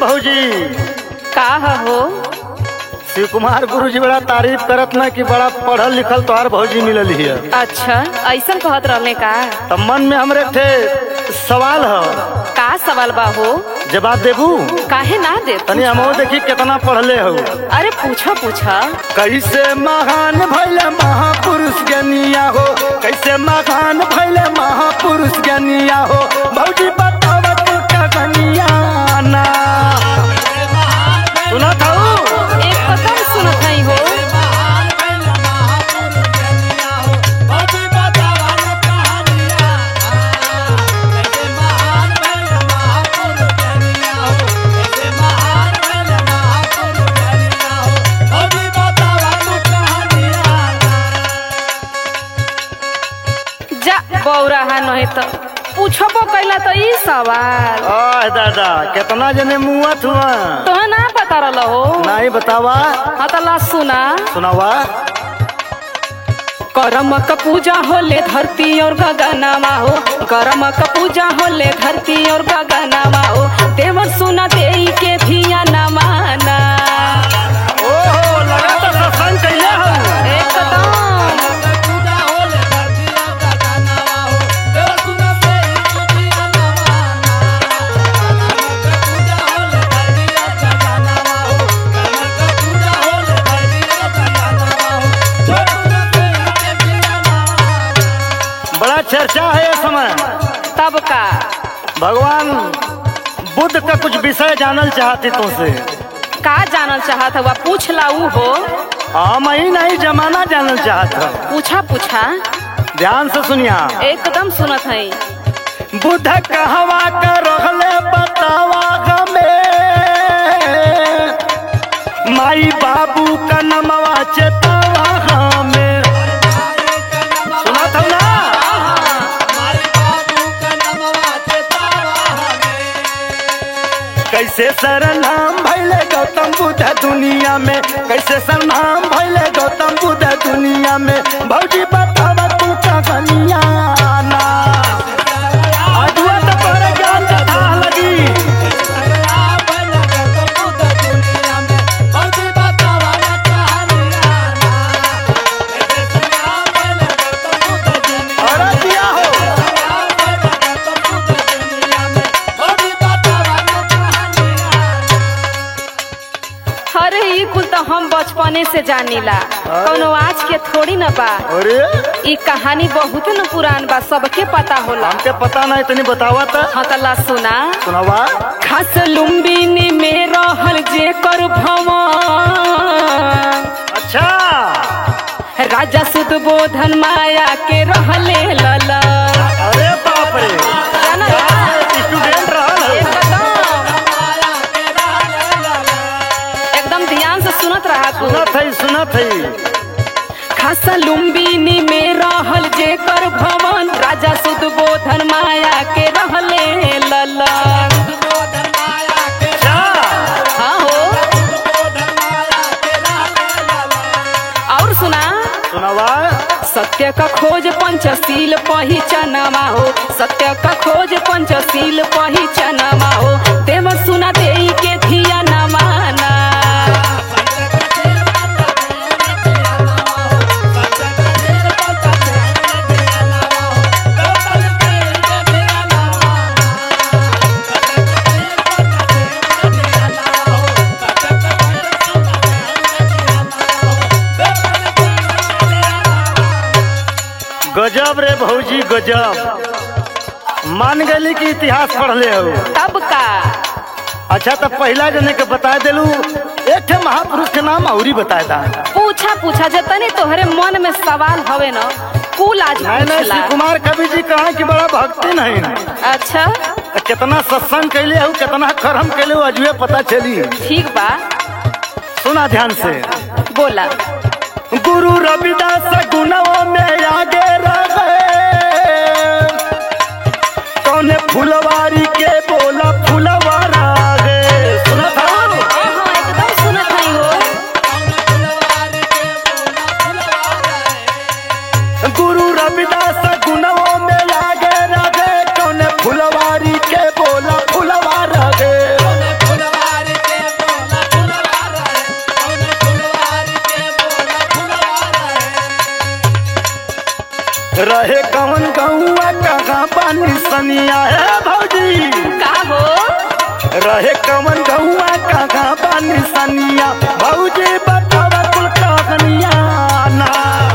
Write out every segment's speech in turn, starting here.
भौजी का हो शिव कुमार गुरु जी बड़ा तारीफ करत ना कि बड़ा पढ़ल लिखल तोहार भौजी मिलल हिय अच्छा ऐसा कहत रहले का तब मन में हमरे एक ठे सवाल ह का सवाल बा हो जवाब देबू काहे ना दे तनी हमो देखी कितना पढ़ले हो अरे पूछा पूछा कैसे महान भैले महापुरुष ज्ञानिया हो कैसे महान भैले महापुरुष ज्ञानिया हो भौजी बताव तू का गनिया ना सुना था एक कदम सुनत हई हो जा बौरा हा नहीं तो पूछबो कैला तो ई सवाल आह दादा कितना जने मुआत हुआ तो ना बता रहा हो नहीं बतावा हाँ तो ला सुना सुनावा करम क पूजा होले धरती और गगनमा हो करम क पूजा होले धरती और गगनमा हो देवर सुना देई के धिया न माना ओहो लगा तो सत्संग कैले हो एकदम बड़ा चर्चा है इस समय तब का भगवान बुद्ध का कुछ विषय जानल चाहती तुमसे का जानल चाहत हुआ पूछ ला ऊ हो हम ही नहीं जमाना जानल चाहता पूछा पूछा ध्यान से सुनिया एकदम सुनत हई बुद्ध कहवा कर रहले बतावा हमें माई बाबू का नमवा चेतावा हमें सुना था ना कैसे सरनाम भैले गौतम बुद्ध दुनिया में कैसे सरनाम भैले गौतम बुद्ध दुनिया में भौजी बतावा तू का गनिया ना अजुआ तो तोरे ज्ञान के थाह लगी अरे दिया हो अरे ई कुल तो हम बचपने से जानीला कोनो आज के थोड़ी न बा अरे ई कहानी बहुत न पुरान बा सबके पता होला हमके पता नहीं तनी बतावा त हाँ तो ला सुना सुनावा खास लुम्बिनी में रहल जे कर भवन अच्छा राजा सुध बोधन माया के रहले लला अरे बाप रे जाना स्टूडेंट रहल हो। एकदम एकदम ध्यान से सुनत रहा तू सुनत है सुनत है खास लुम्बिनी में रहल जे कर भवन राजा सुध बोधन माया के रहले लला अच्छा हाँ हो और सुना सुनावा सत्य का खोज पंचशील पहिचानमा हो सत्य का खोज पंचशील पहिचानमा हो देव सुना देई के धिया न माना गजब रे भौजी गजब मान गली कि इतिहास पढ़ले हो तब का अच्छा तो पहला जने के बता देलू एक ठे महापुरुष के नाम औरी बताए था पूछा पूछा जतनी तोहरे मन में सवाल हवे न कुल आज नहीं नहीं पूछला शिव कुमार कवि जी कहा कि बड़ा भक्ति नहीं अच्छा तो कितना सत्संग कैले हो कितना कर्म कैले हो अजुए पता चली ठीक बा सुना ध्यान से बोला गुरु रविदास गुणों में आगे रहे कौन फुलवारी के बोला फुलवारा गे सुना था हाँ एकदम सुनत हई हो गुरु रविदास गुणों में आगे रहे कौन फुलवारी के बोला फुलवारा गे बानी सनिया है भौजी का हो रहे कमन गौआ कहाँ बानी सनिया भौजी बतावा कुल कहानिया ना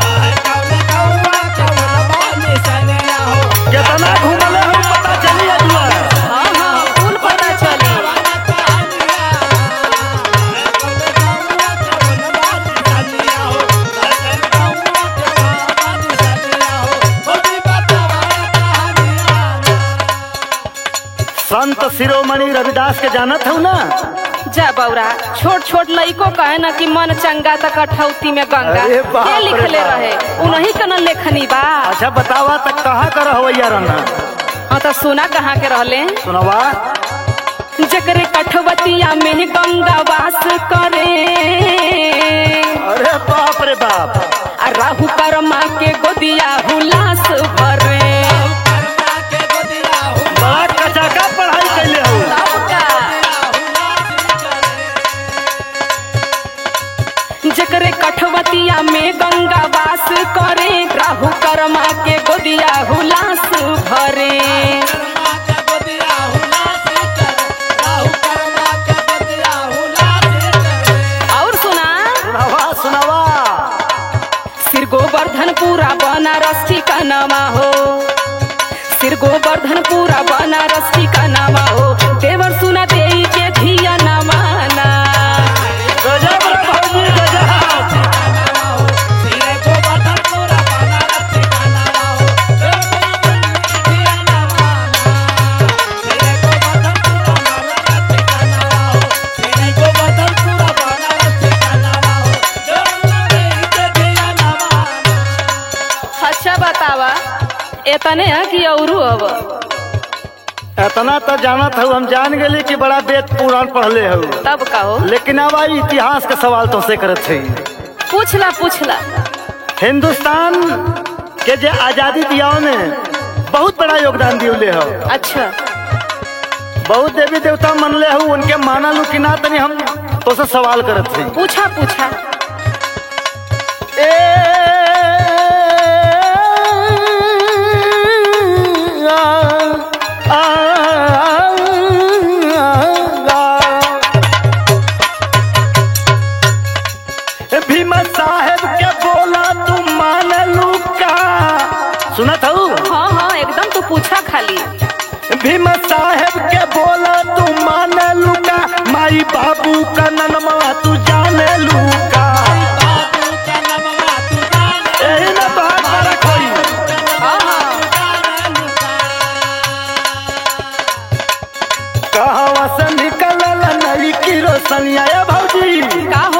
कितना घूमले हम पता चलिए दुआ हाँ हाँ कुल पता चली संत शिरोमणि रविदास के जानत हूँ ना जा बौरा छोट छोट लइको कहे ना कि मन चंगा त कठौती में गंगा अरे बाप के रे लिखले बाप। रहे उन्हीं का न लेखनी बा अच्छा बतावा तक कहाँ कर हवैया रहना हाँ तो सुना कहाँ के रहले सुनवा जकरे कठवतिया में गंगा वास करे अरे बाप रे बाप आ राहु कर्मा के गोदिया हुलास भरे बड़ा कचाका पढ़ाई कैले हो सबका जकरे कठवतिया में गंगा वास करे राहु कर्मा के गोदिया हुलास भरे और सुना सुनवा सुनवा सिर गोवर्धन पूरा बनारस ठिकानामा हो सिर गोवर्धन पूरा बनारस ठिकानामा हो देवर सुना देई के धिया न माना गजब रे भौजी गजब अच्छा बतावा एतने है कि औरू अब इतना तो जानत हूँ हम जान गेली कि बड़ा वेद पुराण पढ़ले हो तब कहो लेकिन अब आई इतिहास के सवाल तो से करत है पूछला पूछला हिंदुस्तान के जे आजादी दियाव में बहुत बड़ा योगदान दिले हो अच्छा बहुत देवी देवता मनले हो उनके मानलू कि ना तनी हम तो से सवाल करत है पूछा पूछा ए आ, आ, आ, भीमा साहेब के बोला तू मान लू का सुनत हूँ हाँ हाँ एकदम तो पूछा खाली भीम साहेब के बोला तू मान लू का माई बाबू का ननमा तू जाने लू का यही ना बात बड़ा खोई हाँ हाँ कहवा से निकलल नई की रोशनिया ए भौजी का हो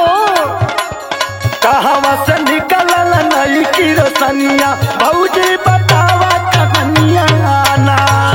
कहवा से निकलल नई की रोशनिया भौजी बतावा कहानिया ना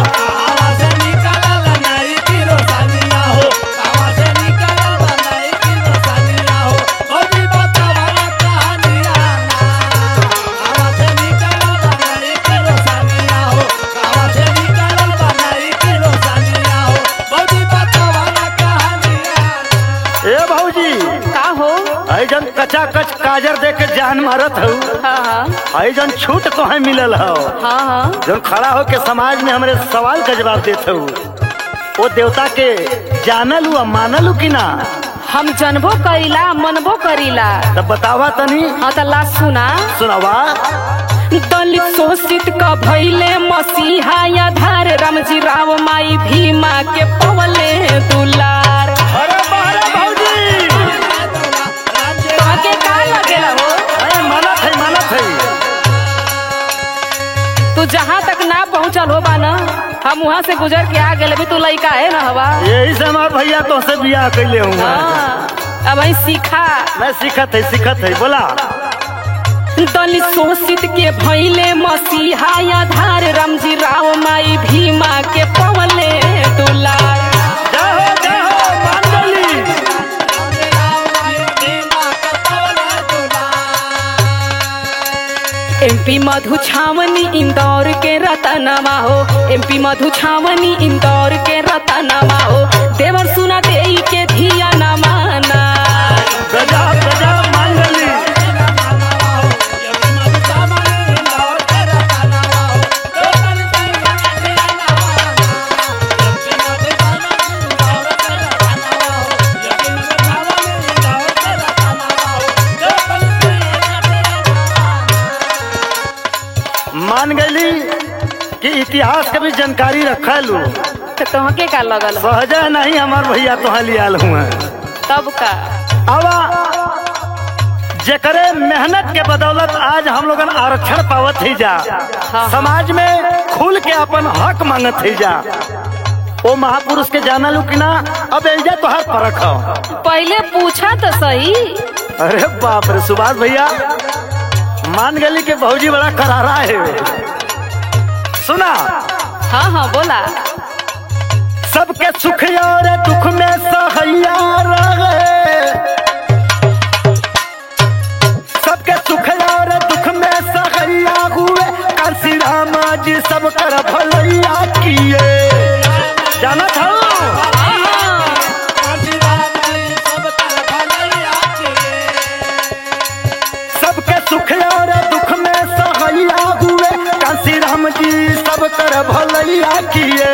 ए भौजी का हो आई जन कचा कच काजर दे के जान मारत हूँ हाँ हाँ आई जन छूट तो है मिलल हो हाँ हाँ जब खड़ा हो के समाज में हमरे सवाल का जवाब देते हूँ वो देवता के जानल हुआ मानल कि ना हम जनबो करीला मनबो करीला तब बतावा तनी हाँ तो ला सुना सुनावा दलित शोषित का भैले मसीहा या धार रामजी राव माई भीमा के पवले दुलार अरे बारे भौजी तोहके का लगेला हो अरे मानत है मानत है तू जहाँ तक ना पहुँचल हो बा ना हम वहाँ से गुजर के आ गए भी तू लड़का है ना हवा यही से हमार भैया तो से बियाह कैले हूँ हाँ अब वही सीखा मैं सीखत है सीखत है बोला दलित शोषित के भैले मसीहा या धार रामजी राव माई भीमा के पवले दुलार जय हो जय हो मान गली एमपी मधु छावनी इंदौर के रतनमा हो एमपी मधु छावनी इंदौर के रतनमा हो देवर सुना देई के धिया न माना गजब गजब मान गली इतिहास के भी जानकारी रखा लू तो तुहके का लगल हो? सहजा नहीं हमार भैया तो लियाल हुआ तब का अब जेकरे मेहनत के बदौलत आज हम लोगन आरक्षण पावत ही जा हाँ। समाज में खुल के अपन हक मांगत ही जा ओ महापुरुष के जाना लू कि ना अब एजा तो हर फर्क हो पहले पूछा तो सही अरे बाप रे सुभाष भैया मान गली के भौजी बड़ा करारा है सुना हाँ हाँ बोला सबके सुख और दुख में सहैया रहे सबके सुख और दुख में सहैया हुए काशी राम जी सब कर भलैया किए जाना था हाँ, हाँ। सबके सुख और दुख में सहैया हुए काशी राम जी सब कर भलैया किए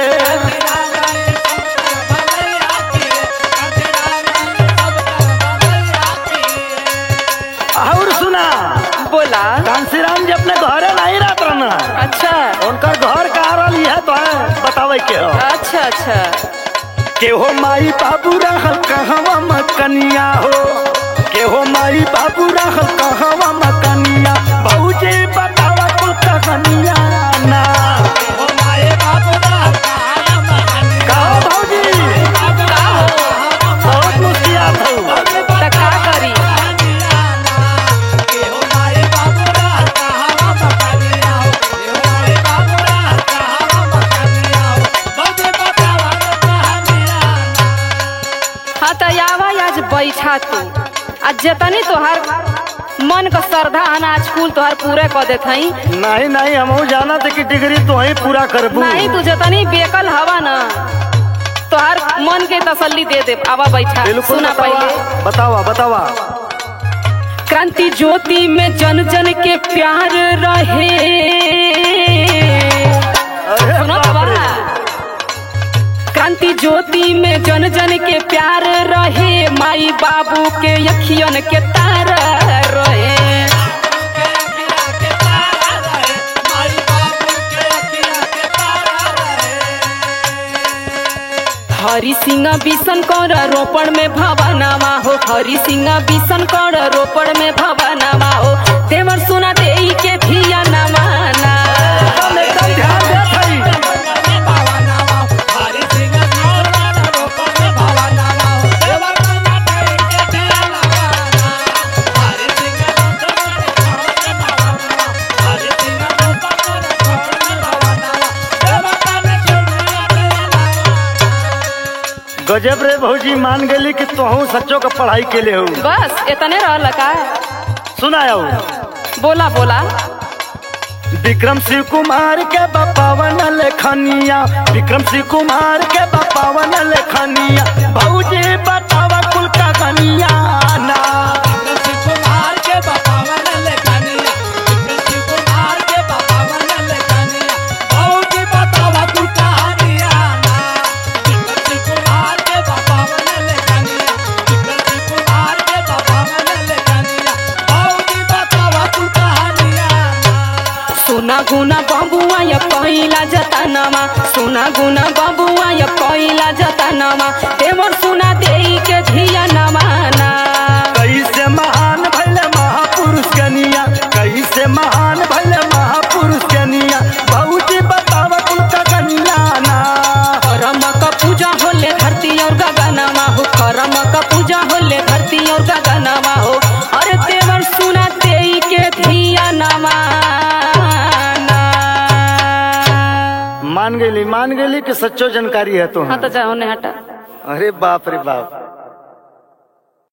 और सुना बोला कांसी राम जी अपने घरे नहीं रहत रहना अच्छा उनका घर कहाँ रही है तो है बतावे के हो अच्छा अच्छा के हो माई बाबू रहल कहवा मकनिया हो के हो माई बाबू रहल कहवा मकनिया भौजी बतावा कुल कहानिया ना कहो भौजी बहुत मुस्कियात हो तो का करी हाँ तो आवा आज बैठा तू आज जतनी तोहार मन का श्रद्धा अनाज कुल तोहार पूरे कर देत हई नहीं नहीं हम जाना थे कि डिग्री तो ही पूरा करबू नहीं तू जतनी बेकल हवा ना तोहार मन के तसल्ली दे दे आवा बैठा बिल्कुल सुना बतावा पहले बतावा बतावा क्रांति ज्योति में जन जन के प्यार रहे अरे सुनो बाप बाबा रे। क्रांति ज्योति में जन जन के प्यार रहे माई बाबू के अखियन के तार रहे हरि सिंह बिसन कर रोपण में भवनामा हो हरि सिंह बिसन कर रोपण में भवनामा हो देवर सुना दे के धिया नमाना एकदम एकदम ध्यान देत हई गजब रे भौजी मान गेली कि तोहू सच्चो का पढ़ाई के लिए हो बस इतने रहल का सुनाया बोला बोला विक्रम शिव कुमार के बपावन लेखनिया विक्रम शिव कुमार के बपावन लेखनिया भौजी बतावा कुल का गनिया ना सोना गुना बबुआ या पहिला जतनामा सोना गुना बबुआ या पहिला जतनामा देवर सुना दे के धिया नमाना कैसे महान भले महापुरुष कनिया कैसे महान भले महापुरुष कनिया भौजी बतावा कुल का गनिया ना करम का पूजा होले धरती और गगनमा हो करम का पूजा होले धरती और गगनमा हो अरे देवर सुना दे के धिया नमाना मान गेली मान गेली कि सच्चो जानकारी है तो हाँ तो जाओ ने हटा अरे बाप रे बाप